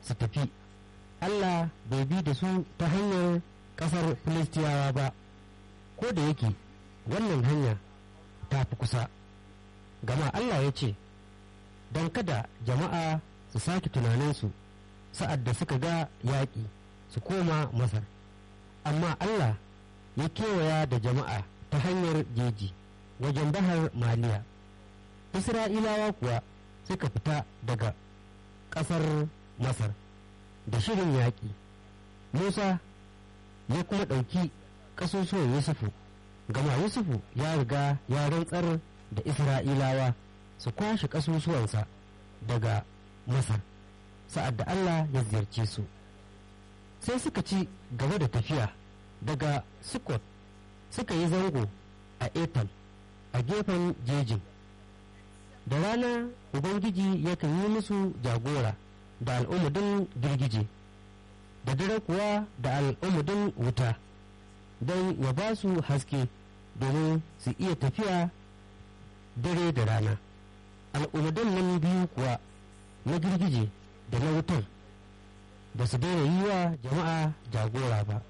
su tafi allah bai bi da su ta hanyar ƙasar filistiyawa ba ko da yake wannan hanya ta fi kusa gama allah ya ce don kada jama'a su sake tunaninsu sa'ad da suka ga yaƙi su koma masar amma allah ya kewaya da jama'a ta hanyar jeji wajen bahar maliya isra'ilawa kuwa suka fita daga ƙasar masar da shirin yaƙi musa ya kuma ɗauki ƙasusuwan yusufu gama yusufu ya riga ya rantsar da isra'ilawa su kwashe ƙasusuwansa daga masar sa'ad da allah ya ziyarce su sai suka ci gaba da tafiya daga sukot suka yi zango a etam a gefen jejin da rana ubangiji yakan yi musu jagora da al'umudin girgije da dare kuwa da al'umudin wuta don ya ba su haske domin su iya tafiya dare da rana al'umudin nan biyu kuwa na girgije da na wutar ba su daina yi wa jama'a jagora ba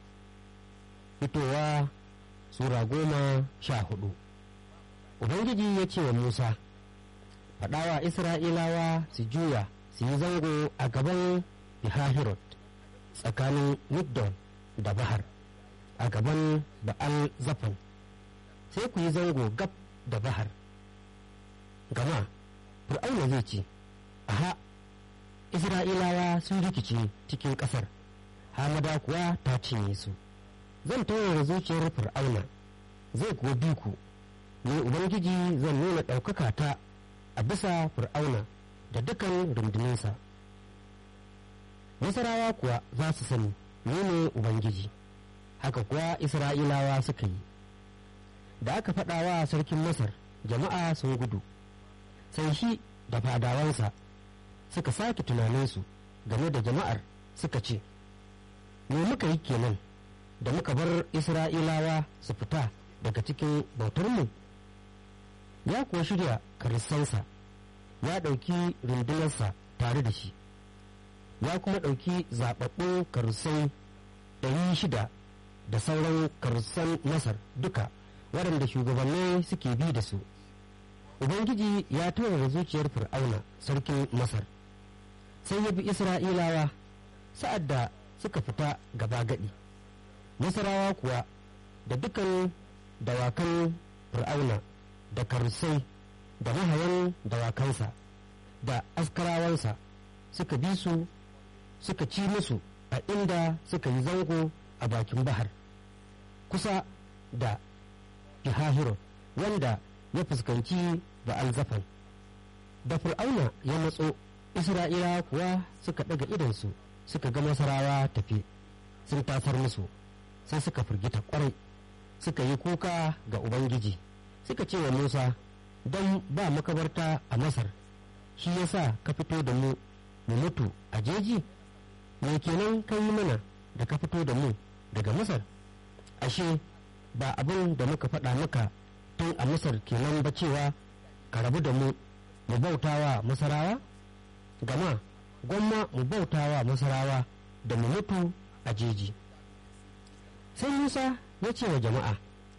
fitowa sura goma sha hudu ubangiji ya ce wa musa faɗawa isra'ilawa su juya su yi zango a gaban bihahirot tsakanin migdon da bahar a gaban ba'al zafan sai ku yi zango gab da bahar gama fir'auna zai ce aha isra'ilawa sun rikice cikin ƙasar hamada kuwa ta cinye su zan taurara zuciyar fir'auna zai kuwa bi ku ni ubangiji zan nuna ɗaukaka ta a bisa fir'auna da dukan rundunansa nasarawa kuwa za su sani ni ne ubangiji haka kuwa isra'ilawa suka yi da aka faɗa wa sarkin masar jama'a sun gudu sai shi da fadawansa suka sake tunaninsu game da jama'ar suka ce me muka yi kenan da muka bar isra'ilawa su fita daga cikin bautarmu ya kuwa shirya karistansa ya ɗauki rundunarsa tare da shi ya kuma ɗauki zaɓaɓɓun karusai ɗari shida da sauran karusan masar duka waɗanda shugabanni suke bi da su ubangiji ya tura zuciyar fir'auna sarkin masar sai ya bi isra'ilawa sa'ad da suka fita gaba gadi masarawa kuwa da dukan dawakan fir'auna da karusai da mahayan dawakansa da askarawansa suka bi su suka ci musu a inda suka yi zango a bakin bahar kusa da Ihahiro wanda ya fuskanci ba'al zafan da fir'auna ya matso isra'ilawa kuwa suka ɗaga idansu suka ga masarawa tafi sun tasar musu sai suka firgita kwarai suka yi kuka ga ubangiji suka ce wa musa don ba makabarta a masar shi yasa ka fito da mu mu mutu a jeji me kenan ka yi mana da ka fito da mu daga masar ashe ba abin da muka faɗa maka tun a masar kenan ba cewa ka rabu da mu mu bautawa masarawa gama gwamma mu bautawa masarawa da mu mutu a jeji sai musa ya ce wa jama'a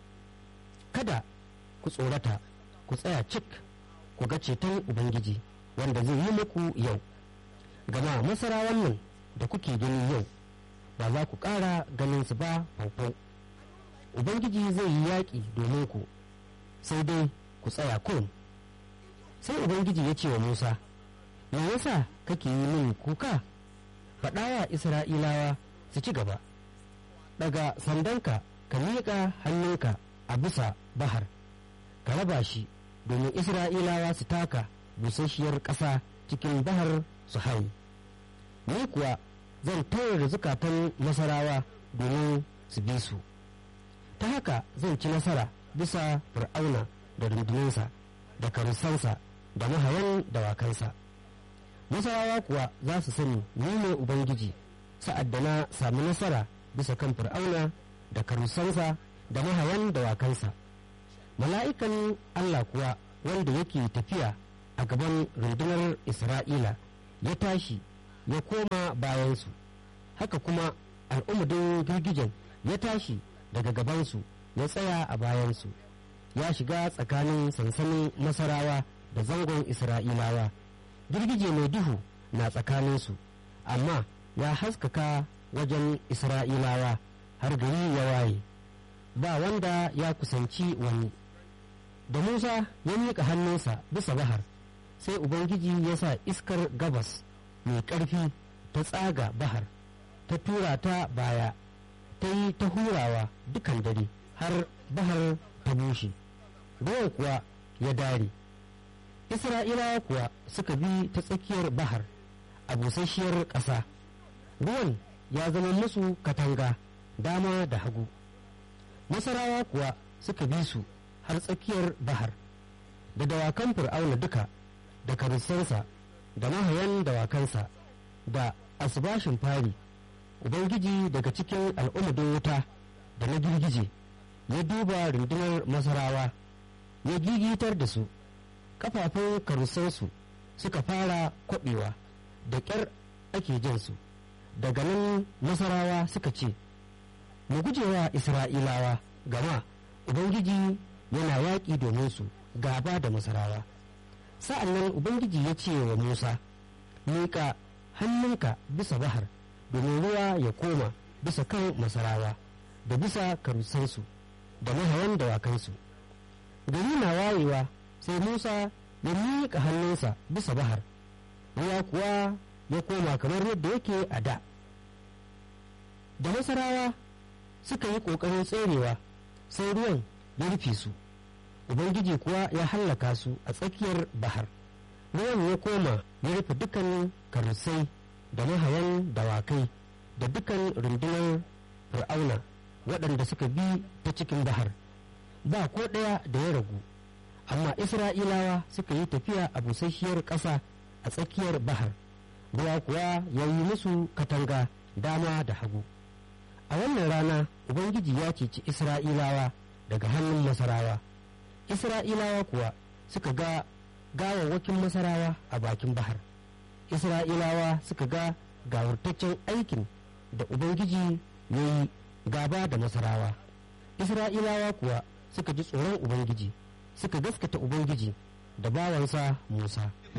kada ku tsorata ku tsaya cik ku ga ceton ubangiji wanda zai yi muku yau gama masarawan nan da kuke gani yau ba za ku ƙara ganin su ba faufau ubangiji zai yi yaƙi domin ku sai dai ku tsaya kun sai ubangiji ya ce wa musa me yasa kake yi min kuka faɗawa isra'ilawa su ci gaba daga sandanka ka miƙa hannunka a bisa bahar ka raba shi domin isra'ilawa su taka busasshiyar ƙasa cikin bahar su haye ni kuwa zan tayar zukatan nasarawa domin su bi su ta haka zan ci nasara bisa fir'auna da rundunansa da karusansa da mahayan dawakansa nasarawa kuwa za su sani ni ne ubangiji sa'ad da na sami nasara bisa kan fir'auna da karusansa da mahayan dawakansa mala'ikan allah kuwa wanda yake tafiya a gaban rundunar isra'ila ya tashi ya koma bayansu haka kuma al'umudin girgijen ya tashi daga gabansu ya tsaya a bayansu ya shiga tsakanin sansanin masarawa da zangon isra'ilawa girgije mai duhu na tsakaninsu amma ya haskaka wajen isra'ilawa har gari ya waye ba wanda ya kusanci wani da musa ya miƙa hannunsa bisa bahar sai ubangiji ya sa iskar gabas mai ƙarfi ta tsaga bahar ta tura ta baya ta yi ta hurawa dukan dare har bahar ta bushe ruwan kuwa ya dare isra'ilawa kuwa suka bi ta tsakiyar bahar a busasshiyar ƙasa ruwan ya zama musu katanga dama da hagu masarawa kuwa suka bi su har tsakiyar bahar da dawakan fir'auna duka da karissansa da mahayan dawakansa da asibashin fari ubangiji daga cikin al'ummudin wuta da na girgije ya duba rundunar masarawa ya gigitar da su kafafun karusansu suka fara kwaɓewa da ƙyar ake jinsu daga nan masarawa suka ce mu gujewa isra'ilawa gama ubangiji yana yaƙi domin su gaba da masarawa sa'an nan ubangiji ya ce wa musa miƙa hannunka bisa bahar domin ruwa ya koma bisa kan masarawa da bisa karusansu da mahayan dawakansu gari na wayewa sai musa ya miƙa hannunsa bisa bahar ruwa kuwa ya koma kamar yadda yake a da da masarawa suka yi ƙoƙarin tserewa sai ruwan ya rufe su ubangiji kuwa ya hallaka su a tsakiyar bahar ruwan ya koma ya rufe dukan karusai da mahayan dawakai da dukan rundunar fir'auna waɗanda suka bi ta cikin bahar ba ko ɗaya da ya ragu amma isra'ilawa suka yi tafiya a busasshiyar ƙasa a tsakiyar bahar ruwa kuwa ya yi musu katanga dama da hagu a wannan rana ubangiji ya ceci isra'ilawa daga hannun masarawa isra'ilawa kuwa suka ga gawawwakin masarawa a bakin bahar isra'ilawa suka ga gawurtaccen aikin da ubangiji ya yi gaba da masarawa isra'ilawa kuwa suka ji tsoron ubangiji suka gaskata ubangiji da bawansa musa